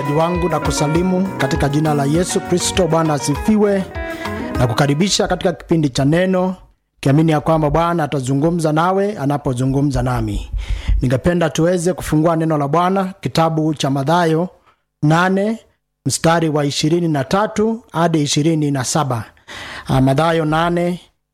msikilizaji wangu na kusalimu katika jina la yesu kristo bwana asifiwe na kukaribisha katika kipindi cha neno kiamini ya kwamba bwana atazungumza nawe anapozungumza nami ningependa tuweze kufungua neno la bwana kitabu cha madhayo 8 mstari wa 23 hadi 27 madhayo 8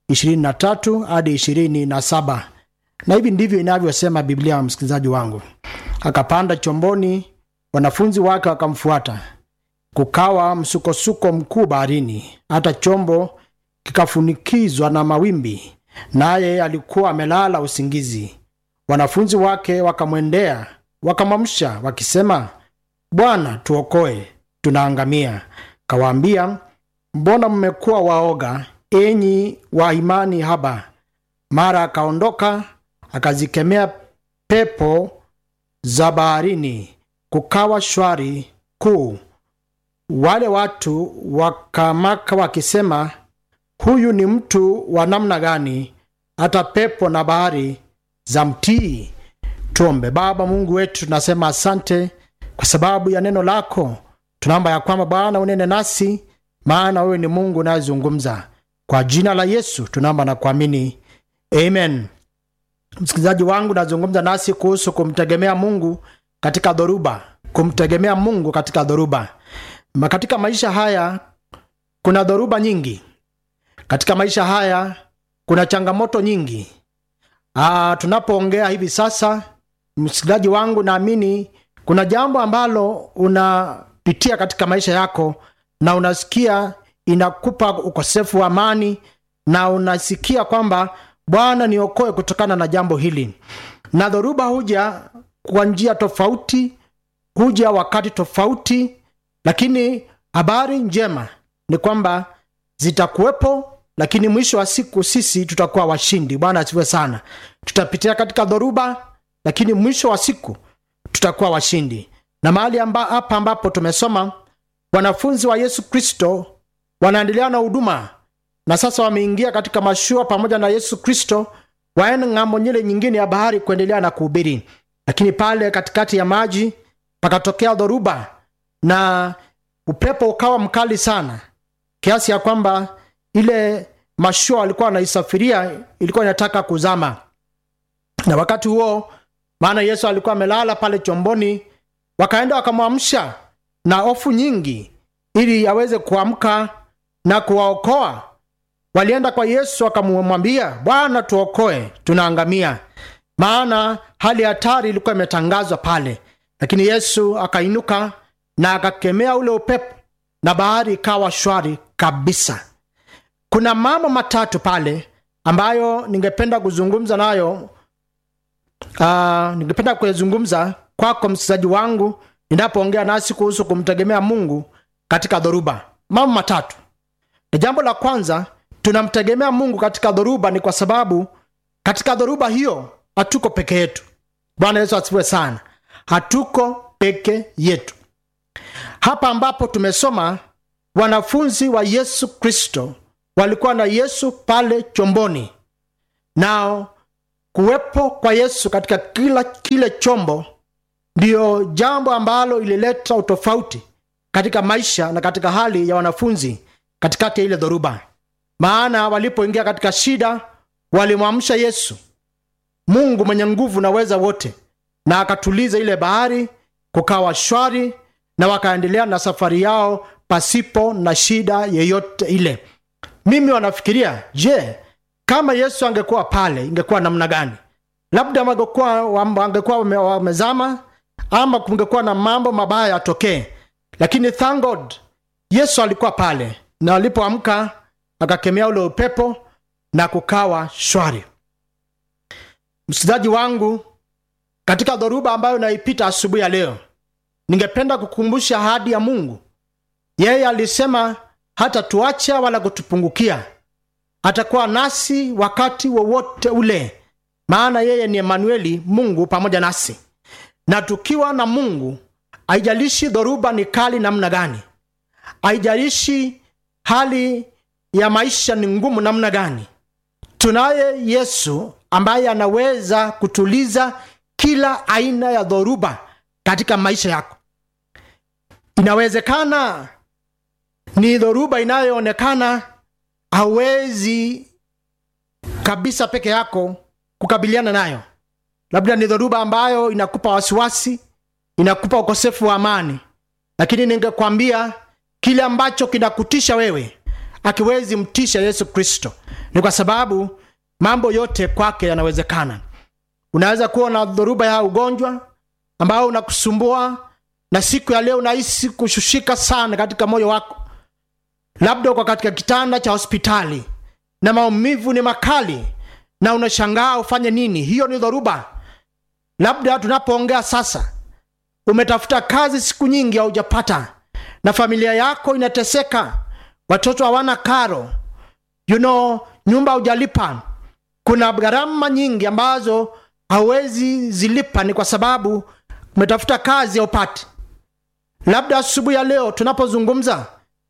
23 hadi 27 na hivi ndivyo inavyosema biblia msikilizaji wangu akapanda chomboni wanafunzi wake wakamfuata kukawa msukosuko mkuu baharini hata chombo kikafunikizwa na mawimbi naye alikuwa amelala usingizi wanafunzi wake wakamwendea wakamwamsha wakisema bwana tuokoe tunaangamia kawaambia mbona mmekuwa waoga enyi wa imani haba mara akaondoka akazikemea pepo za baharini kukawa shwari kuu wale watu wakamaka wakisema huyu ni mtu wa namna gani hata pepo na bahari za mtii tuombe baba mungu wetu tunasema asante kwa sababu ya neno lako tunaomba ya kwamba bwana unene nasi maana wewe ni mungu unayezungumza kwa jina la yesu tunaomba na kuamini amen msikilizaji wangu nazungumza nasi kuhusu kumtegemea mungu katika dhoruba kumtegemea mungu katika dhoruba Ma katika maisha haya kuna dhoruba nyingi katika maisha haya kuna changamoto nyingi Aa, tunapoongea hivi sasa msikilizaji wangu naamini kuna jambo ambalo unapitia katika maisha yako na unasikia inakupa ukosefu wa amani na unasikia kwamba bwana niokoe kutokana na jambo hili na dhoruba huja kwa njia tofauti huja wakati tofauti lakini habari njema ni kwamba zitakuwepo lakini mwisho wa siku sisi tutakuwa washindi bwana asifiwe sana tutapitia katika dhoruba lakini mwisho wa siku tutakuwa washindi na mahali amba, hapa ambapo tumesoma wanafunzi wa yesu kristo wanaendelea na huduma na sasa wameingia katika mashua pamoja na yesu kristo waende ng'ambo nyile nyingine ya bahari kuendelea na kuhubiri lakini pale katikati ya maji pakatokea dhoruba na upepo ukawa mkali sana kiasi ya kwamba ile mashua walikuwa wanaisafiria ilikuwa inataka kuzama na wakati huo maana yesu alikuwa amelala pale chomboni wakaenda wakamwamsha na hofu nyingi ili aweze kuamka na kuwaokoa walienda kwa yesu wakamwambia bwana tuokoe tunaangamia maana hali ya hatari ilikuwa imetangazwa pale lakini yesu akainuka na akakemea ule upepo na bahari ikawa shwari kabisa kuna mambo matatu pale ambayo ningependa kuzungumza nayo uh, ningependa kuyazungumza kwako msikilizaji wangu ninapoongea nasi kuhusu kumtegemea mungu katika dhoruba mambo matatu na jambo la kwanza tunamtegemea mungu katika dhoruba ni kwa sababu katika dhoruba hiyo hatuko peke yetu bwana yesu asifiwe sana hatuko peke yetu hapa ambapo tumesoma wanafunzi wa yesu kristo walikuwa na yesu pale chomboni nao kuwepo kwa yesu katika kila kile chombo ndiyo jambo ambalo ilileta utofauti katika maisha na katika hali ya wanafunzi katikati ya ile dhoruba maana walipoingia katika shida walimwamsha yesu mungu mwenye nguvu na weza wote na akatuliza ile bahari kukawa shwari na wakaendelea na safari yao pasipo na shida yeyote ile mimi wanafikiria je kama yesu angekuwa pale ingekuwa namna gani labda wangekuwa wamezama ama kungekuwa na mambo mabaya yatokee lakini thank god yesu alikuwa pale na alipoamka akakemea ule upepo na kukawa shwari msikilizaji wangu katika dhoruba ambayo naipita asubuhi ya leo ningependa kukumbusha ahadi ya mungu yeye alisema hata tuacha wala kutupungukia atakuwa nasi wakati wowote ule maana yeye ni emanueli mungu pamoja nasi na tukiwa na mungu haijalishi dhoruba ni kali namna gani haijalishi hali ya maisha ni ngumu namna gani tunaye yesu ambaye anaweza kutuliza kila aina ya dhoruba katika maisha yako inawezekana ni dhoruba inayoonekana hauwezi kabisa peke yako kukabiliana nayo labda ni dhoruba ambayo inakupa wasiwasi inakupa ukosefu wa amani lakini ningekwambia kile ambacho kinakutisha wewe akiwezi mtisha yesu kristo ni kwa sababu mambo yote kwake yanawezekana unaweza kuwa na dhoruba ya ugonjwa ambao unakusumbua na siku ya leo unahisi kushushika sana katika moyo wako labda uko katika kitanda cha hospitali na maumivu ni makali na unashangaa ufanye nini hiyo ni dhoruba labda tunapoongea sasa umetafuta kazi siku nyingi haujapata na familia yako inateseka watoto hawana karo you know, nyumba hujalipa kuna gharama nyingi ambazo hauwezi zilipa ni kwa sababu umetafuta kazi haupati labda asubuhi ya leo tunapozungumza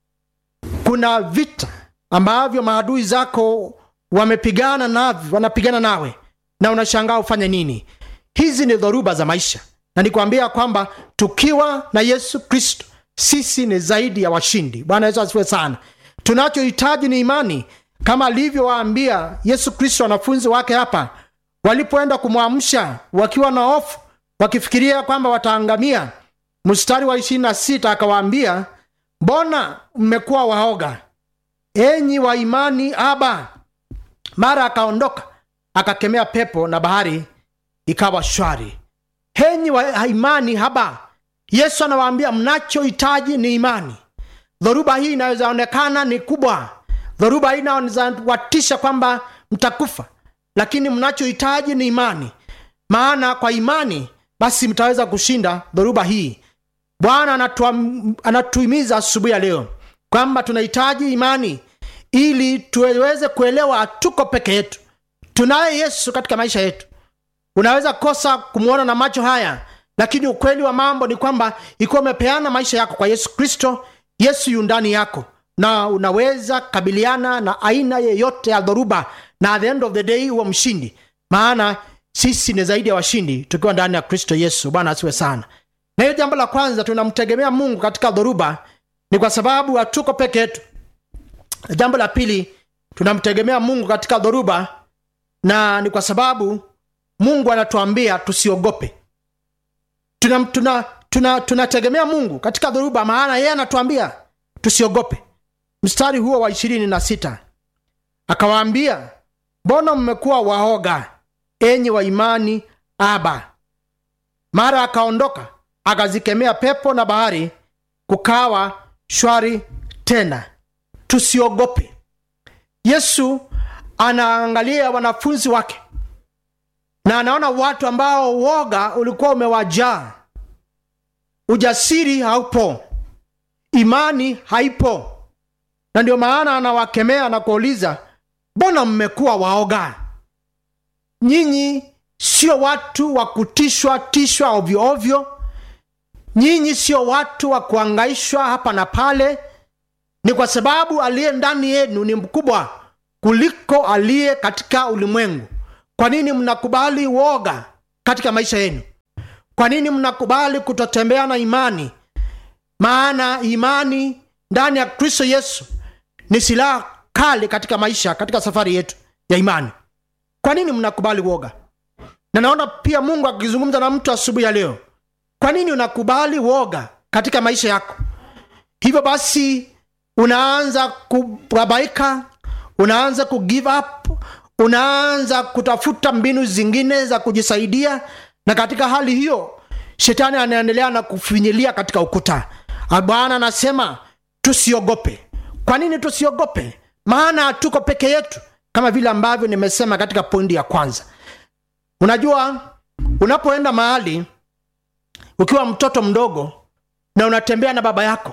kuna vita ambavyo maadui zako wamepigana navyo wanapigana nawe na unashangaa ufanye nini hizi ni dhoruba za maisha na nikwambia kwamba tukiwa na yesu kristo sisi ni zaidi ya washindi bwana yesu asifiwe sana tunachohitaji ni imani kama alivyowaambia yesu kristo wanafunzi wake hapa walipoenda kumwamsha wakiwa na hofu wakifikiria kwamba wataangamia mstari wa ishirini na sita akawaambia mbona mmekuwa waoga enyi wa imani aba mara akaondoka akakemea pepo na bahari ikawa shwari henyi wa imani haba yesu anawaambia mnachohitaji ni imani dhoruba hii inawezaonekana ni kubwa dhoruba hii inawezawatisha kwamba mtakufa lakini mnachohitaji ni imani maana kwa imani basi mtaweza kushinda dhoruba hii bwana anatuhimiza asubuhi ya leo kwamba tunahitaji imani ili tuweze kuelewa hatuko peke yetu tunaye yesu katika maisha yetu unaweza kosa kumwona na macho haya lakini ukweli wa mambo ni kwamba ikiwa umepeana maisha yako kwa yesu kristo yesu yu ndani yako na unaweza kabiliana na aina yeyote ya dhoruba na at the end of the day huwa mshindi maana sisi ni zaidi ya washindi tukiwa ndani ya kristo yesu bwana asiwe sana na hiyo jambo la kwanza tunamtegemea mungu katika dhoruba ni kwa sababu hatuko peke yetu jambo la pili tunamtegemea mungu katika dhoruba na ni kwa sababu mungu anatuambia tusiogope tunategemea tuna, tuna, tuna mungu katika dhoruba maana yeye anatuambia tusiogope mstari huo wa ishirini na sita akawaambia mbona mmekuwa waoga enyi wa imani aba mara akaondoka akazikemea pepo na bahari kukawa shwari tena tusiogope yesu anaangalia wanafunzi wake na anaona watu ambao woga ulikuwa umewajaa ujasiri haupo imani haipo na ndio maana anawakemea na kuuliza mbona mmekuwa waoga nyinyi sio watu wa kutishwa tishwa ovyo ovyo nyinyi sio watu wa kuangaishwa hapa na pale ni kwa sababu aliye ndani yenu ni mkubwa kuliko aliye katika ulimwengu kwa nini mnakubali woga katika maisha yenu kwa nini mnakubali kutotembea na imani maana imani ndani ya kristo yesu ni silaha kali katika maisha katika safari yetu ya imani kwa nini mnakubali woga na naona pia mungu akizungumza na mtu asubuhi ya leo kwa nini unakubali woga katika maisha yako hivyo basi unaanza kubabaika unaanza kugive up unaanza kutafuta mbinu zingine za kujisaidia na katika hali hiyo shetani anaendelea na kufinyilia katika ukuta bwana anasema tusiogope kwa nini tusiogope maana tuko peke yetu kama vile ambavyo nimesema katika pointi ya kwanza unajua unapoenda mahali ukiwa mtoto mdogo na unatembea na baba yako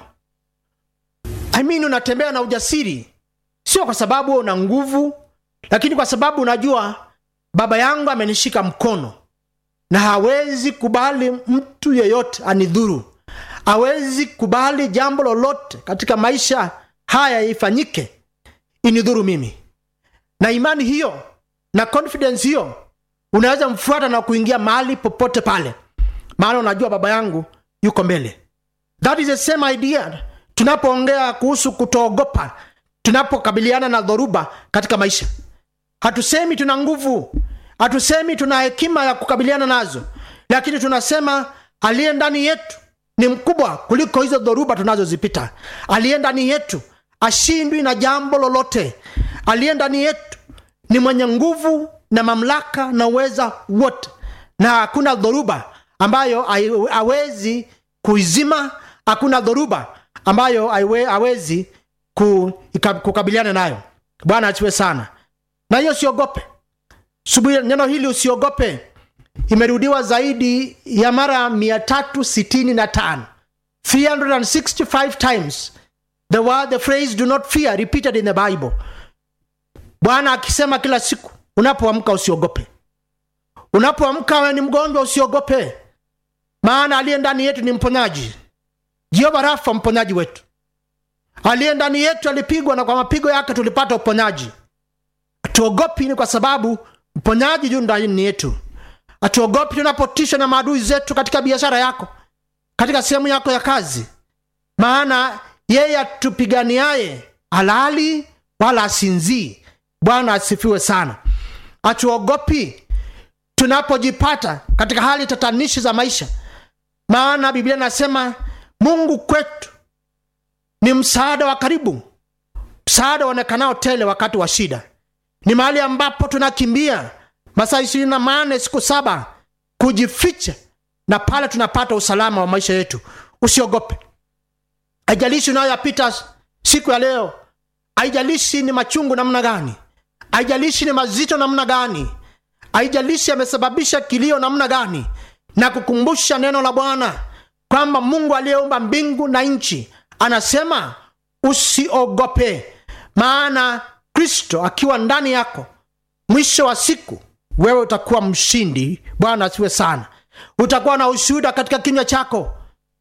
I mean, unatembea na ujasiri sio kwa sababu una nguvu lakini kwa sababu unajua baba yangu amenishika mkono na hawezi kubali mtu yeyote anidhuru hawezi kubali jambo lolote katika maisha haya ifanyike inidhuru mimi na imani hiyo na confidence hiyo unaweza mfuata na kuingia mahali popote pale maana unajua baba yangu yuko mbele that is the same idea tunapoongea kuhusu kutoogopa tunapokabiliana na dhoruba katika maisha hatusemi tuna nguvu hatusemi tuna hekima ya kukabiliana nazo lakini tunasema aliye ndani yetu ni mkubwa kuliko hizo dhoruba tunazozipita aliye ndani yetu ashindwi na jambo lolote aliye ndani yetu ni mwenye nguvu na mamlaka na uweza wote na hakuna dhoruba ambayo hawezi kuizima hakuna dhoruba ambayo hawezi kukabiliana nayo bwana achiwe sana na hiyo usiogope subuhi neno hili usiogope imerudiwa zaidi ya mara 365 365 times the word the phrase do not fear repeated in the bible bwana akisema kila siku unapoamka usiogope unapoamka we ni mgonjwa usiogope maana aliye ndani yetu ni mponyaji jehova rafa mponyaji wetu aliye ndani yetu alipigwa na kwa mapigo yake tulipata uponyaji hatuogopi ni kwa sababu mponyaji juu ndani yetu hatuogopi tunapotishwa na maadui zetu katika biashara yako katika sehemu yako ya kazi maana yeye atupiganiaye halali wala asinzii bwana asifiwe sana hatuogopi tunapojipata katika hali tatanishi za maisha maana biblia inasema mungu kwetu ni msaada wa karibu msaada uonekanao tele wakati wa shida ni mahali ambapo tunakimbia masaa ishirini na mane siku saba kujificha na pale tunapata usalama wa maisha yetu usiogope haijalishi unayoyapita siku ya leo haijalishi ni machungu namna gani haijalishi ni mazito namna gani haijalishi yamesababisha kilio namna gani na kukumbusha neno la bwana kwamba mungu aliyeumba mbingu na nchi anasema usiogope maana kristo akiwa ndani yako mwisho wa siku wewe utakuwa mshindi bwana asiwe sana utakuwa na ushuhuda katika kinywa chako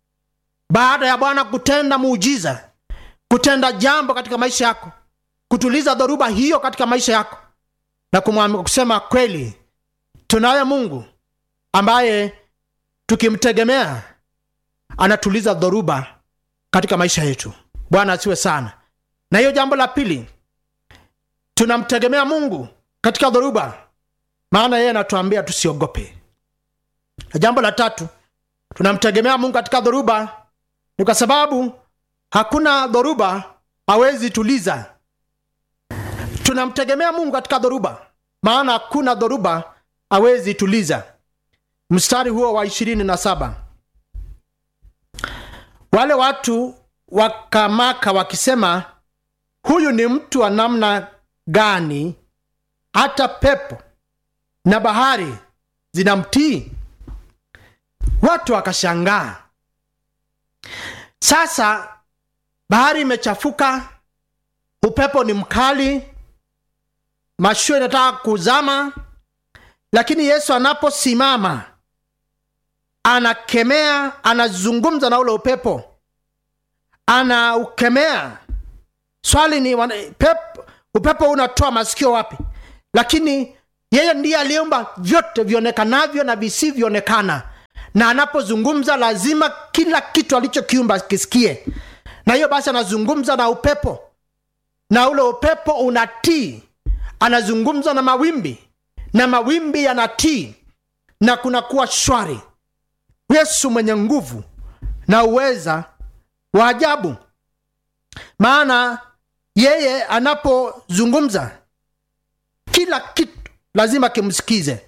baada ya bwana kutenda muujiza kutenda jambo katika maisha yako kutuliza dhoruba hiyo katika maisha yako na kumwambia kusema kweli tunaye mungu ambaye tukimtegemea anatuliza dhoruba katika maisha yetu bwana asiwe sana na hiyo jambo la pili tunamtegemea mungu katika dhoruba maana yeye anatuambia tusiogope na jambo la tatu tunamtegemea mungu katika dhoruba ni kwa sababu hakuna dhoruba hawezi tuliza tunamtegemea mungu katika dhoruba maana hakuna dhoruba hawezi tuliza mstari huo wa ishirini na saba wale watu wakamaka wakisema huyu ni mtu wa namna gani hata pepo na bahari zinamtii watu wakashangaa sasa bahari imechafuka upepo ni mkali mashua inataka kuzama lakini yesu anaposimama anakemea anazungumza na ule upepo anaukemea swali ni wana, pep, upepo unatoa masikio wapi lakini yeye ndiye aliumba vyote vionekanavyo na visivyoonekana na anapozungumza lazima kila kitu alichokiumba kisikie na hiyo basi anazungumza na upepo na ule upepo unatii anazungumza na mawimbi na mawimbi yanatii na kunakuwa shwari yesu mwenye nguvu na uweza wa ajabu maana yeye anapozungumza kila kitu lazima kimsikize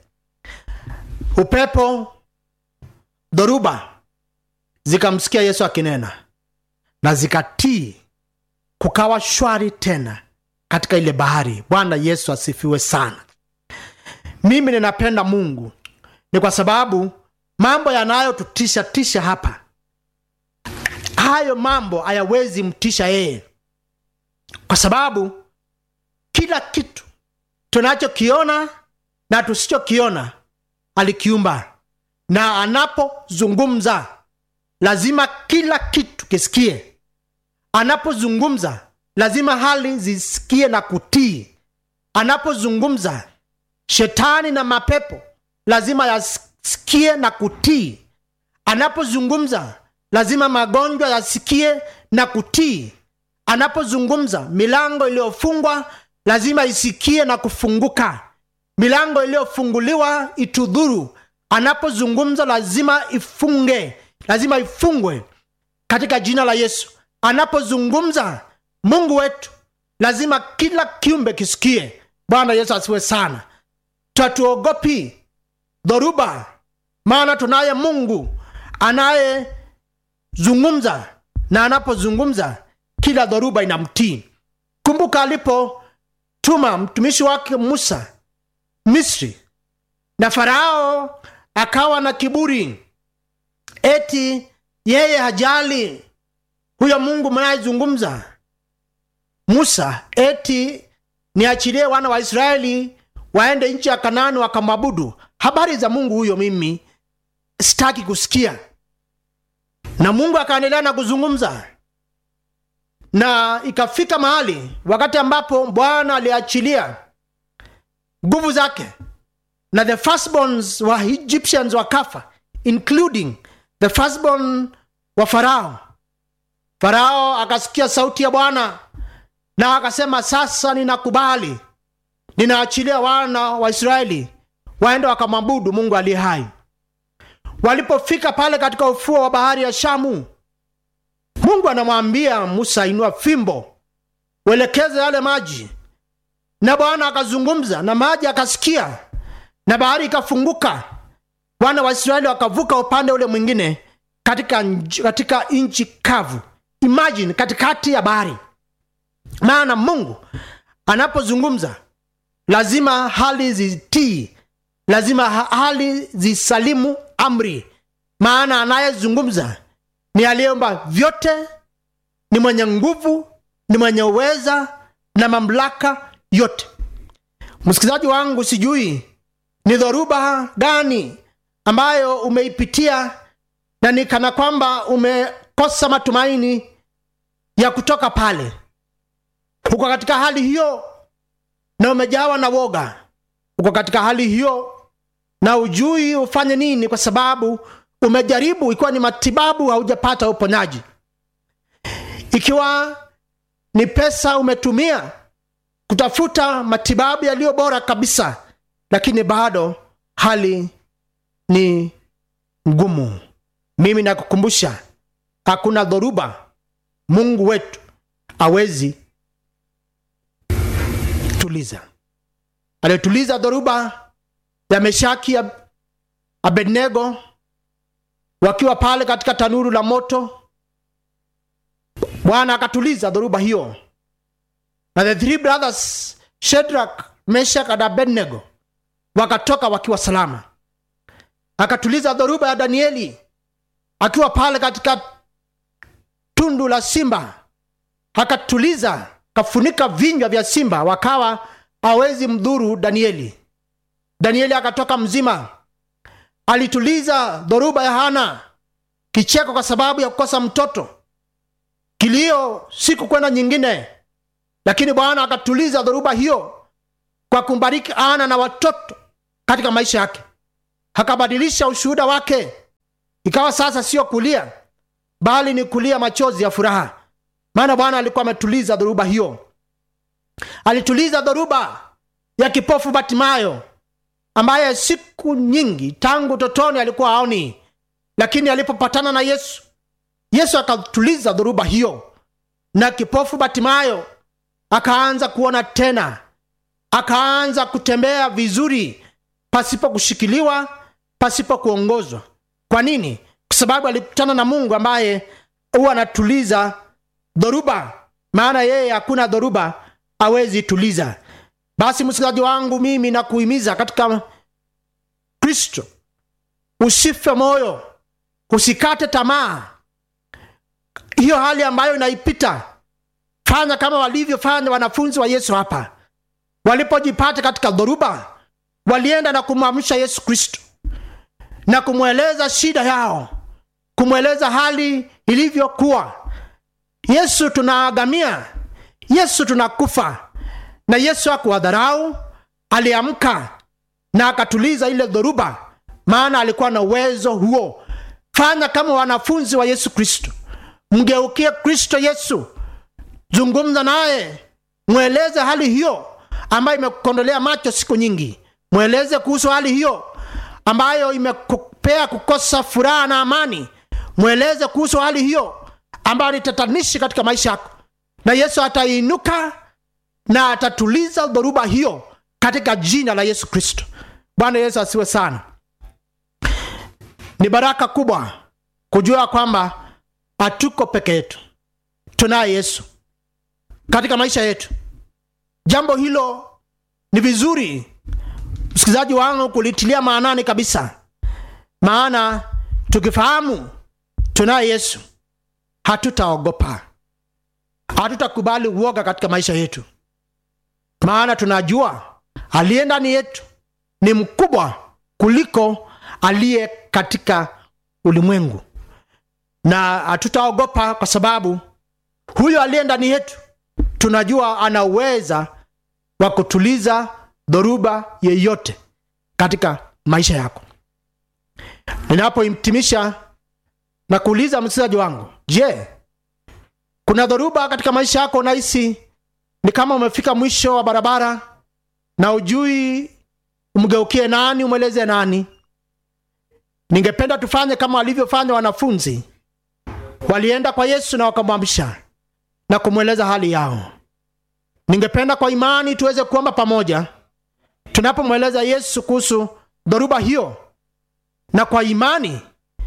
upepo dhoruba zikamsikia yesu akinena na zikatii kukawa shwari tena katika ile bahari bwana yesu asifiwe sana mimi ninapenda mungu ni kwa sababu mambo yanayotutisha tisha hapa hayo mambo hayawezi mtisha yeye kwa sababu kila kitu tunachokiona na tusichokiona alikiumba na anapozungumza lazima kila kitu kisikie anapozungumza lazima hali zisikie na kutii anapozungumza shetani na mapepo lazima yasikie na kutii anapozungumza lazima magonjwa yasikie na kutii anapozungumza milango iliyofungwa lazima isikie na kufunguka milango iliyofunguliwa itudhuru anapozungumza lazima ifunge lazima ifungwe katika jina la yesu anapozungumza mungu wetu lazima kila kiumbe kisikie bwana yesu asiwe sana tatuogopi dhoruba maana tunaye mungu anayezungumza na anapozungumza kila dhoruba inamtii kumbuka alipotuma mtumishi wake musa misri na farao akawa na kiburi eti yeye hajali huyo mungu mnayezungumza musa eti niachilie wana wa israeli waende nchi ya kanaani wakamwabudu habari za mungu huyo mimi sitaki kusikia na mungu akaendelea na kuzungumza na ikafika mahali wakati ambapo bwana aliachilia nguvu zake na the firstborns wa egyptians wakafa including the firstborn wa farao farao akasikia sauti ya bwana na akasema sasa ninakubali ninaachilia wana wa israeli waende wakamwabudu mungu aliye hai walipofika pale katika ufuo wa bahari ya shamu mungu anamwambia musa inua fimbo uelekeze yale maji na bwana akazungumza na maji akasikia na bahari ikafunguka wana wa israeli wakavuka upande ule mwingine katika, nj- katika nchi kavu imagine katikati ya bahari maana mungu anapozungumza lazima hali zitii lazima ha- hali zisalimu amri maana anayezungumza ni aliyeumba vyote ni mwenye nguvu ni mwenye uweza na mamlaka yote msikilizaji wangu sijui ni dhoruba gani ambayo umeipitia na ni kana kwamba umekosa matumaini ya kutoka pale uko katika hali hiyo na umejawa na woga uko katika hali hiyo na ujui ufanye nini kwa sababu umejaribu ikiwa ni matibabu haujapata uponyaji ikiwa ni pesa umetumia kutafuta matibabu yaliyo bora kabisa lakini bado hali ni ngumu mimi nakukumbusha hakuna dhoruba mungu wetu awezi tuliza alituliza dhoruba ya meshaki ya abednego wakiwa pale katika tanuru la moto bwana akatuliza dhoruba hiyo na the three brothers shedrak meshak na abednego wakatoka wakiwa salama akatuliza dhoruba ya danieli akiwa pale katika tundu la simba akatuliza kafunika vinywa vya simba wakawa hawezi mdhuru danieli danieli akatoka mzima alituliza dhoruba ya hana kicheko kwa sababu ya kukosa mtoto kilio siku kwenda nyingine lakini bwana akatuliza dhoruba hiyo kwa kumbariki ana na watoto katika maisha yake akabadilisha ushuhuda wake ikawa sasa sio kulia bali ni kulia machozi ya furaha maana bwana alikuwa ametuliza dhoruba hiyo alituliza dhoruba ya kipofu batimayo ambaye siku nyingi tangu totoni alikuwa aoni lakini alipopatana na yesu yesu akatuliza dhoruba hiyo na kipofu batimayo akaanza kuona tena akaanza kutembea vizuri pasipo kushikiliwa pasipo kuongozwa kwa nini kwa sababu alikutana na mungu ambaye huwa anatuliza dhoruba maana yeye hakuna dhoruba awezi tuliza basi msikilizaji wangu mimi nakuhimiza katika kristo usife moyo usikate tamaa hiyo hali ambayo inaipita fanya kama walivyofanya wanafunzi wa yesu hapa walipojipata katika dhoruba walienda na kumwamsha yesu kristo na kumweleza shida yao kumweleza hali ilivyokuwa yesu tunaagamia yesu tunakufa na yesu akuwadharau aliamka na akatuliza ile dhoruba maana alikuwa na uwezo huo fanya kama wanafunzi wa yesu kristo mgeukie kristo yesu zungumza naye mweleze hali hiyo ambayo imekukondolea macho siku nyingi mweleze kuhusu hali hiyo ambayo imekupea kukosa furaha na amani mweleze kuhusu hali hiyo ambayo ni tatanishi katika maisha yako na yesu atainuka na atatuliza dhoruba hiyo katika jina la yesu kristo bwana yesu asiwe sana ni baraka kubwa kujua kwamba hatuko peke yetu tunaye yesu katika maisha yetu jambo hilo ni vizuri msikilizaji wangu kulitilia maanani kabisa maana tukifahamu tunaye yesu hatutaogopa hatutakubali uoga katika maisha yetu maana tunajua aliye ndani yetu ni mkubwa kuliko aliye katika ulimwengu na hatutaogopa kwa sababu huyo aliye ndani yetu tunajua ana uweza wa kutuliza dhoruba yeyote katika maisha yako ninapohitimisha na kuuliza msikilizaji wangu je kuna dhoruba katika maisha yako unahisi ni kama umefika mwisho wa barabara na ujui umgeukie nani umweleze nani ningependa tufanye kama walivyofanya wanafunzi walienda kwa yesu na wakamwamsha na kumweleza hali yao ningependa kwa imani tuweze kuomba pamoja tunapomweleza yesu kuhusu dhoruba hiyo na kwa imani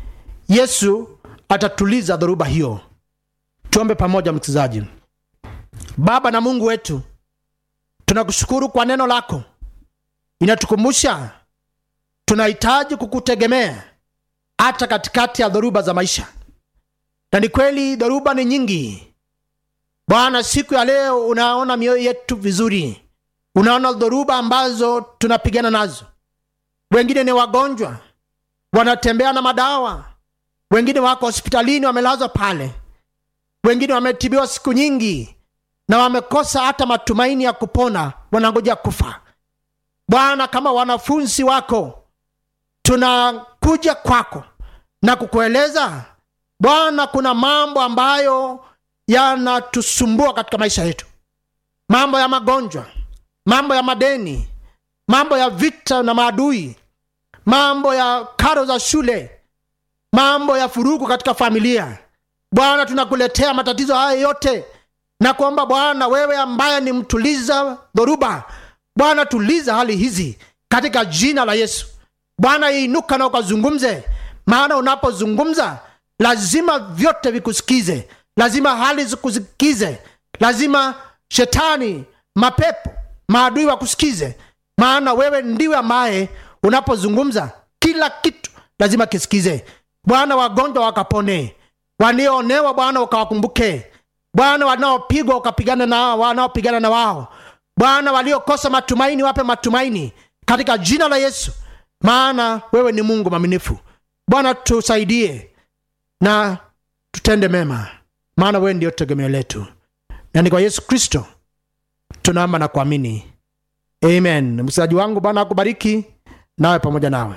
yesu atatuliza dhoruba hiyo tuombe pamoja msikilizaji baba na mungu wetu tunakushukuru kwa neno lako inatukumbusha tunahitaji kukutegemea hata katikati ya dhoruba za maisha na ni kweli dhoruba ni nyingi bwana siku ya leo unaona mioyo yetu vizuri unaona dhoruba ambazo tunapigana nazo wengine ni wagonjwa wanatembea na madawa wengine wako hospitalini wamelazwa pale wengine wametibiwa siku nyingi na wamekosa hata matumaini ya kupona wanangoja kufa bwana kama wanafunzi wako tunakuja kwako na kukueleza bwana kuna mambo ambayo yanatusumbua katika maisha yetu mambo ya magonjwa mambo ya madeni mambo ya vita na maadui mambo ya karo za shule mambo ya furugu katika familia bwana tunakuletea matatizo haya yote na kuomba bwana wewe ambaye ni mtuliza dhoruba bwana tuliza hali hizi katika jina la yesu bwana inuka na ukazungumze maana unapozungumza lazima vyote vikusikize lazima hali zikusikize lazima shetani mapepo maadui wakusikize maana wewe ndiwe ambaye unapozungumza kila kitu lazima kisikize bwana wagonjwa wakapone walioonewa bwana ukawakumbuke bwana wanaopigwa ukapigana na wanaopigana na wao bwana waliokosa matumaini wape matumaini katika jina la yesu maana wewe ni mungu mwaminifu bwana tusaidie na tutende mema maana wewe ndio tegemeo letu na ni kwa yesu kristo tunaomba na kuamini amen msikilizaji wangu bwana akubariki nawe pamoja nawe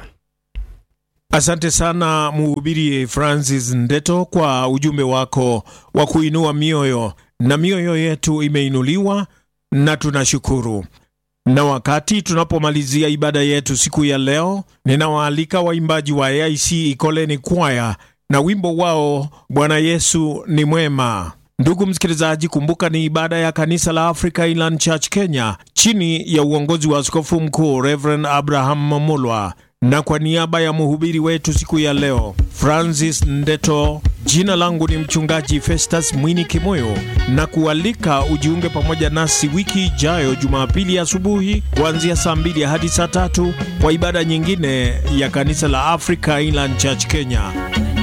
Asante sana mhubiri Francis Ndeto kwa ujumbe wako wa kuinua mioyo, na mioyo yetu imeinuliwa na tunashukuru. Na wakati tunapomalizia ibada yetu siku ya leo, ninawaalika waimbaji wa AIC Ikoleni Kwaya na wimbo wao Bwana Yesu ni mwema. Ndugu msikilizaji, kumbuka ni ibada ya kanisa la Africa Inland Church Kenya chini ya uongozi wa askofu mkuu Reverend Abraham Momolwa na kwa niaba ya mhubiri wetu siku ya leo Francis Ndeto, jina langu ni mchungaji Festus Mwini Kimoyo, na kualika ujiunge pamoja nasi wiki ijayo Jumapili asubuhi kuanzia saa mbili hadi saa tatu kwa ibada nyingine ya kanisa la Africa Inland Church Kenya.